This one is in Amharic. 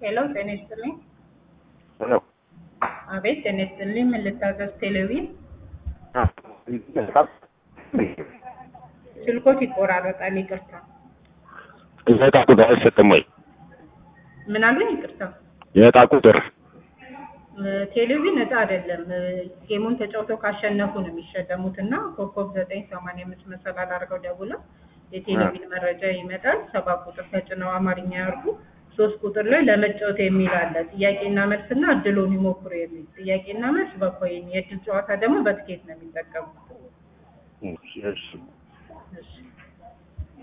ሄሎ ጤና ይስጥልኝ። ሄሎ አቤት ጤና ይስጥልኝ። ምን ልታዘዝ? ቴሌቪዥን ስልኮት ይቆራረጣል። ይቅርታ። የዕጣ ቁጥር አይሰጥም ወይ? ምን አሉኝ? ይቅርታ። የዕጣ ቁጥር እ፣ ቴሌቪዥን እጣ አይደለም። እ፣ ጌሙን ተጫውተው ካሸነፉ ነው የሚሸለሙት እና ኮከብ ዘጠኝ ሰማንያ አምስት መሰላል አድርገው ደውለው የቴሌቪዥን መረጃ ይመጣል። ሰባት ቁጥር ተጭነው አማርኛ ያርጉ። ሶስት ቁጥር ላይ ለመጫወት የሚል አለ። ጥያቄና መልስና እድሉን ይሞክሩ የሚል ጥያቄና መልስ በኮይን የእድል ጨዋታ ደግሞ በትኬት ነው የሚጠቀሙት። እሺ፣ እሺ። እሺ